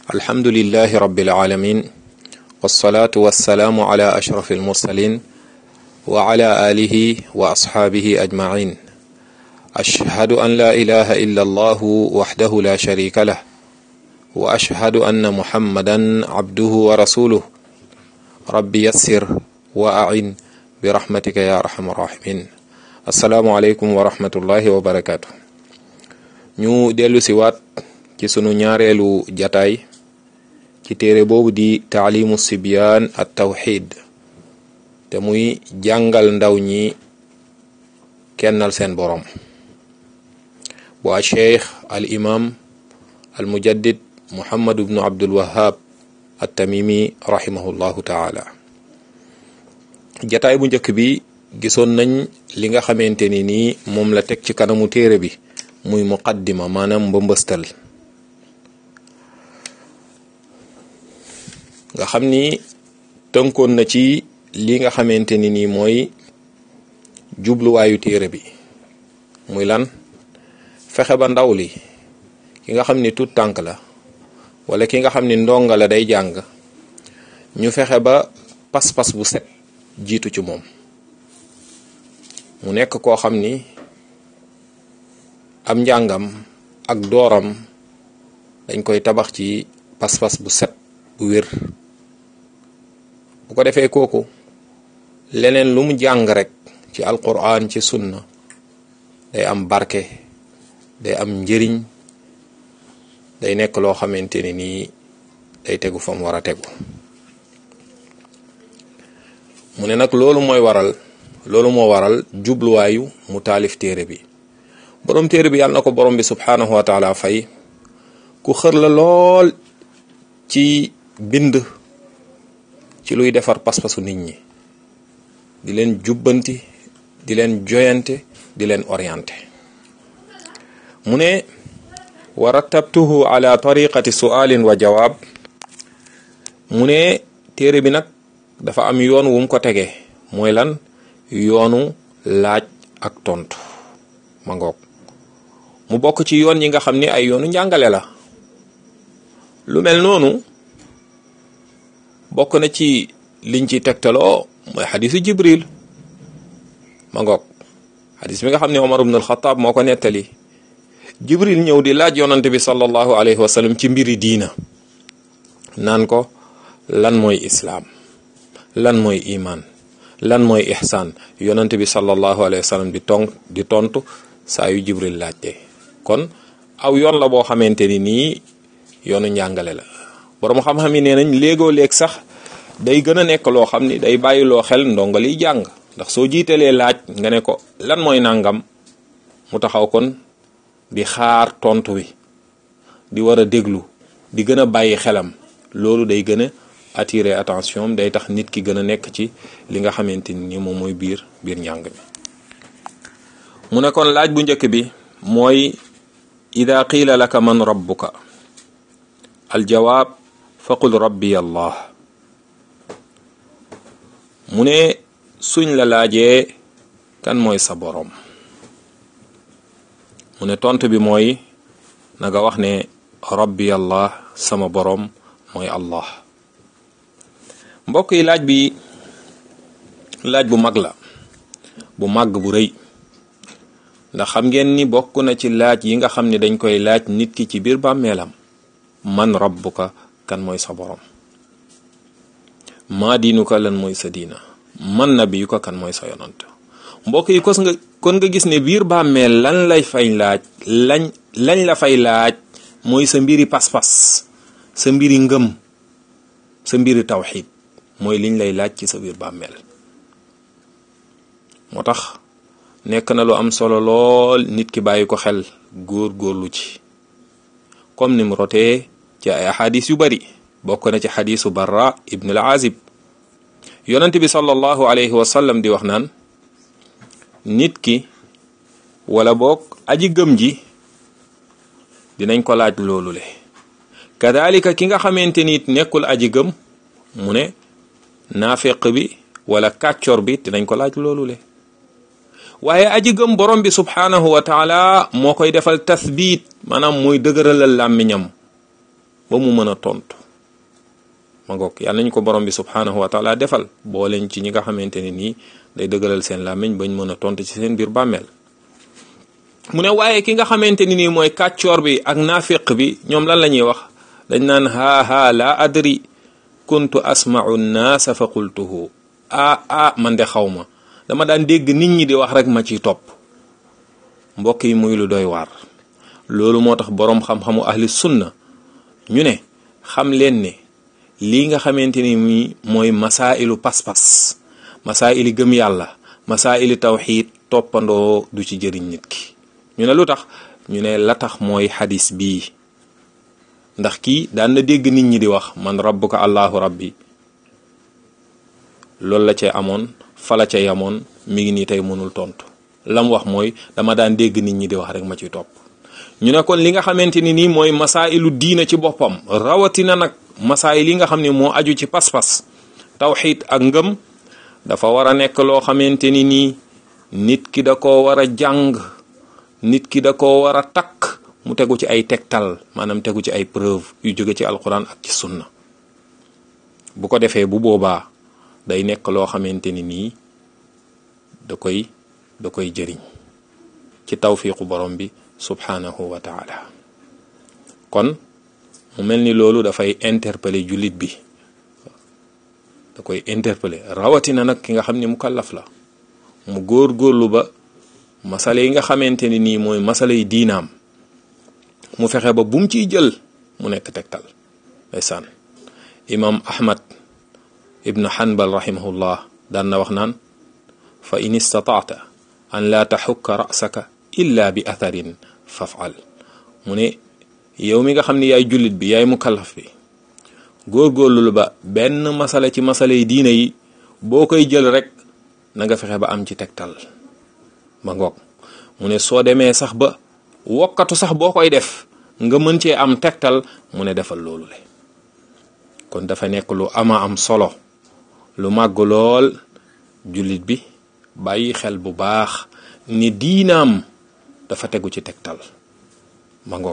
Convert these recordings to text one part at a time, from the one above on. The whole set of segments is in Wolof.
alhamdulilahi rabbil alamin wasalaatu wasalaamu ala ashraf almursalin wa ala alihi wa asxaabihi ajmain ashhadu an la ilaha illa allahu waxdahu la sharika lah wa ashhadu anna muhammadan abduhu wa rasuluh rabbi yassir wa ain bi rahmatika ya arhamar rahimin assalaamu aleykum wa rahmatullahi wa barakatu ñu dellu si waat ci sunu ñaareelu jataay ci téere boobu di taalimu sibyaan at tawxid te muy jàngal ndaw ñi kennal seen borom bu a cheikh al imam al mujaddid muhammad ibnu abdul wahab at tamimi rahimahullahu taala jataay bu njëkk bi gisoon nañ li nga xamante ni nii moom la teg ci kanamu téere bi muy muqaddima maanaam mbëmbëstal nga xam ni tënkoon na ci li nga xamante ni nii mooy jubluwaayu téere bi muy lan fexe ba ndaw li ki nga xam ni tut tànk la wala ki nga xam ni ndonga la day jàng ñu fexe ba pas-pas bu set jiitu ci moom mu nekk koo xam ni am njàngam ak dooram dañ koy tabax ci pas-pas bu set bu wér bu ko defee kooku leneen lu mu jàng rek ci alquran ci sunna day am barke day am njëriñ day nekk loo xamante ni nii day tegu fa mu war a tegu mu ne nag loolu mooy waral loolu moo waral jubluwaayu mu taalif téere bi borom téere bi yàlla na ko borom bi subhanahu wa taala fay ku xër la lool ci bind ci luy defar pas-pasu nit ñi di leen jubbanti di leen joyante di leen orienté mu ne wa rattabtuhu ala tariqati sualin wa jawaab mu ne téere bi nag dafa am yoon wu mu ko tegee mooy lan yoonu laaj ak tontu ma ngoog mu bokk ci yoon yi nga xam ni ay yoonu njàngale la lu mel noonu bokk na ci liñ ci tegtaloo mooy xadisu jibril ma ngoog xadis bi nga xam ne omar ibn alxataab moo ko nettali jibril ñëw di laaj yonante bi sallallahu alayhi wa sallam ci mbiri diina naan ko lan mooy islaam lan mooy iman lan mooy ihsaan yonante bi sallallahu alayhi wa sallam di ton di tontu saa yu jibril laajte kon aw yoon la boo xamante ni nii yoonu njàngale la borom xam-xam yi nee nañ léegoo léeg sax day gën a nekk loo xam ni day bàyyiloo xel ndongali jàng ndax soo jiitalee laaj nga ne ko lan mooy nangam mu taxaw kon di xaar tontu wi di war a déglu di gën a bàyyi xelam loolu day gën a attirer attention day tax nit ki gën a nekk ci li nga xamante ni moom mooy biir biir njàng mi mu ne kon laaj bu njëkk bi mooy ida qiila laka man rabbuka aljawaab faqul rabbi allah mu ne suñ la laajee kan mooy sa boroom mu ne tontu bi mooy na nga wax ne rabbi allah sama boroom mooy allah mbokk yi laaj bi laaj bu mag la bu màgg bu rëy ndax xam ngeen ni bokk na ci laaj yi nga xam ne dañ koy laaj nit ki ci biir bàmmeelam man rabbuka kan mooy sa boroom maa diinuka lan mooy sa diina man nabiyuka kan mooy sa yonant mbokk yi kos nga kon nga gis ne biir bàmmeel lan lay fay laaj lañ lañ la fay laaj mooy sa mbiri pas-pas sa mbiri ngëm sa mbiri tawxid mooy liñ lay laaj ci sa biir bàmmeel moo tax nekk na lu am solo lool nit ki bàyyi ko xel góor góorlu ci comme ni mu rotee ci ay xadis yu bari bokk na ci xadisu barra ibn al azib yonent bi sallallahu alayhi wa sallam di wax naan nit ki wala boog aji gëm ji dinañ ko laaj loolu le kadalika ki nga xamante ni nekkul aji gëm mu ne naafeq bi wala kàccor bi dinañ ko laaj loolu le waaye aji gëm borom bi subhanahu wa taala moo koy defal tathbit maanaam mooy dëgëralal làmmiñam ba mu mën a tontu ma ngoog yàlla nañ ko borom bi subhanahu wa taala defal boo leen ci ñi nga xamante ne nii day dëggalal seen làmmiñ bañ mën a tontu ci seen biir bàmmeel mu ne waaye ki nga xamante ni nii mooy kàccoor bi ak naafiq bi ñoom lan la ñuy wax dañ naan haa haa laa adri kuntu asma'u nnaasa fa qultuhu ah ah man de xaw ma dama daan dégg nit ñi di wax rek ma ciy topp mbokk yi muy lu doy waar loolu moo tax boroom xam-xamu ahli sunna ñu ne xam leen ne lii nga xamante ni mi mooy masaa'ilu pas-pas masaa'ili gëm yàlla masaa'ili tawxiid toppandoo du ci jëriñ nit ki ñu ne lu tax ñu ne la tax mooy xadis bii ndax kii daan na dégg nit ñi di wax man rabbuka allahu rabbi loolu la cee amoon fa la ca yamoon mi ngi nii tey mënul tontu lam wax mooy dama daan dégg nit ñi di wax rek ma ciy topp ñu ne kon li nga xamante ni nii mooy masaa'ilu diina ci boppam rawatina nag masaayil yi nga xam ne moo aju ci pas-pas tawxiid ak ngëm dafa war a nekk loo xamante ni nii nit ki da koo war a jàng nit ki da koo war a takk mu tegu ci ay tegtal maanaam tegu ci ay preuve yu jóge ci alquran ak ci sunna bu ko defee bu boobaa day nekk loo xamante ni nii da koy da koy jëriñ ci tawfiqu borom bi subhanahu wa taala kon mu mel ni loolu dafay interpeller jullit bi da koy interpeller rawatina nag ki nga xam ni mu kallaf la mu góor góorlu ba masale yi nga xamante ni nii mooy masale yi diinaam mu fexe ba bum ciy jël mu nekk tegtal ndeysaan imam ahmad ibnu hanbal rahimahullah daan na wax naan fa in istataata an laa taxukka rasaka illa bi atharin fafal mu ne yow mi nga xam ni yaay jullit bi yaay mukallaf bi góorgóorlu ba benn masala ci masala yi diina yi boo koy jël rek na nga fexe ba am ci tegtal ma ngoog mu ne soo demee sax ba wokkatu sax boo koy def nga mën cee am tegtal mu ne defal loolu le kon dafa nekk lu ama am solo lu màgg lool jullit bi bàyyi xel bu baax ni diinaam dafa tegu ci tegtal ma ngoog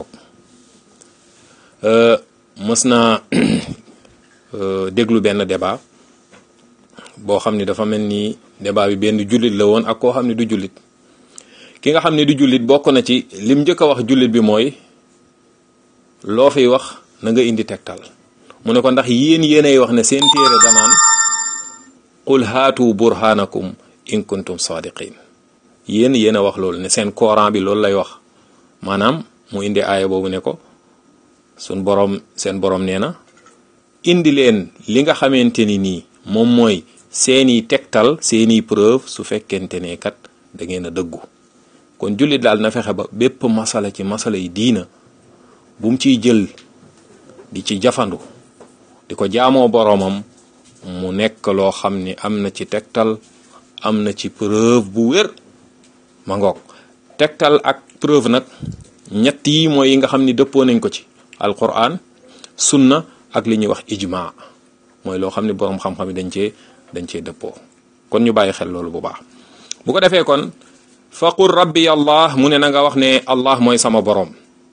mës naa déglu benn débat boo xam ni dafa mel ni débat bi benn jullit la woon ak koo xam ne du jullit ki nga xam ne du jullit bokk na ci lim njëkk a wax jullit bi mooy loo fiy wax na nga indi tegtal mu ne ko ndax yéen yéenay wax ne seen téere danaan qul haatu burhanakum in kuntum sadiqin yéen yéen a wax loolu ne seen coran bi loolu lay wax maanaam mu indi aaya boobu ne ko sun borom seen borom nee na indi leen li nga xamante ni nii moom mooy seeni tegtal seeni preuve su fekkente ne kat da ngeen a dëggu kon jullit daal na fexe ba bépp masala ci masala yi diina bu mu ciy jël di ci jafandu di ko jaamoo boroomam mu nekk loo xam ni am na ci tegtal am na ci preuve bu wér ma ngoog tegtal ak preuve nag ñett yi mooy yi nga xam ni dëppoo nañ ko ci alquran sunna ak li ñuy wax ijma mooy loo xam ni boroom xam-xam yi dañ cee dañ cee dëppoo kon ñu bàyyi xel loolu bu baax bu ko defee kon faqul rabbi allah mu ne na nga wax ne allah mooy sama boroom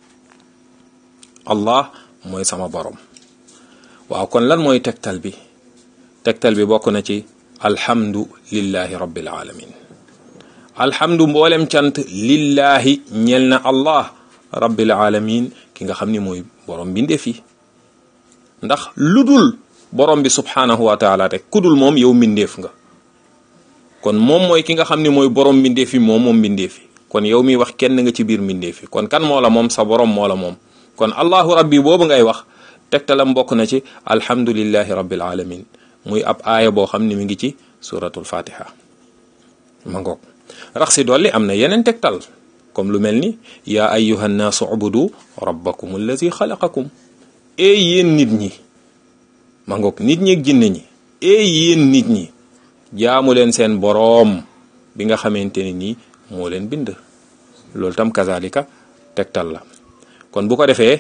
allah mooy sama boroom waaw kon lan mooy tegtal bi tegtal bi bokk na ci alhamdu lillahi rabbil alamin alhamdu mboolem cant lillahi ñel na allah rabbil alamin ki nga xam ni mooy borom mbindeef yi ndax lu dul borom bi subhanahu wa taala rek ku dul moom yow mbindeef nga kon moom mooy ki nga xam ni mooy borom mbindeef yi moom moom mbindeef yi kon yow mi wax kenn nga ci biir mbindeef yi kon kan moo la moom sa borom moo la moom kon allahu rabbi boobu ngay wax tegtalam bokk na ci alhamdulillahi rabbil alamin muy ab aaya boo xam ni mi ngi ci suratul fatiha ma ngoog rax si dolli am na yeneen tegtal comme lu mel ni yaa ayyuha nnaasu ubudu rabbakum allazi xalaqakum ee yéen nit ñi ma ngoog nit ñi ak jinne ñi ee yéen nit ñi jaamu leen seen boroom bi nga xamante ne nii moo leen bind loolu tam kazalika tegtal la kon bu ko defee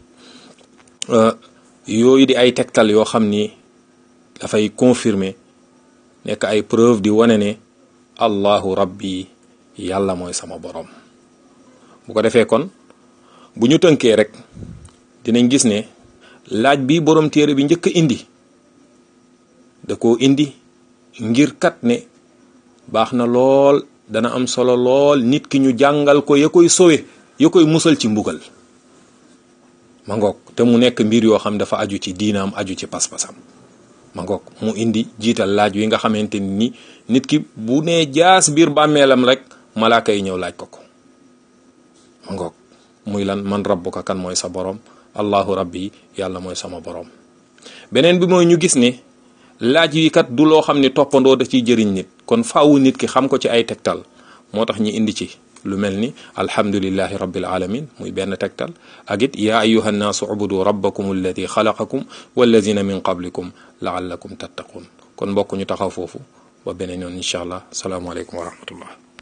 yooyu di ay tegtal yoo xam ni dafay confirmer nekk ay preuve di wane ne allahu rabbi yàlla mooy sama boroom bu ko defee kon bu ñu tënkee rek dinañ gis ne laaj bi borom téere bi njëkk a indi da koo indi ngir kat ne baax na lool dana am solo lool nit ki ñu jàngal ko ya koy sowe ya koy musal ci mbugal ma ngoog te mu nekk mbir yoo xam dafa aju ci diinaam aju ci pas-pasam ma ngoog mu indi jiital laaj wi nga xamante ni nit ki bu nee jaas biir bàmmeelam rek malaaka yi ñëw laaj ko ko ma ngoog muy lan man rabbuka kan mooy sa borom allahu rabbi yàlla mooy sama borom beneen bi mooy ñu gis ne laaj yi kat du loo xam ne toppandoo da ciy jëriñ nit kon faawu nit ki xam ko ci ay tegtal moo tax ñi indi ci lu mel ni alhamdulillahi rabbil alamin muy benn tegtal ak it yaa ayuha nnaasu ubudu rabbakum alladi xalaqakum walladina min qablikum laallakum tattaqun kon mbokk ñu taxaw foofu ba beneen yoon incha allah salaamualeykum wa rahmatullah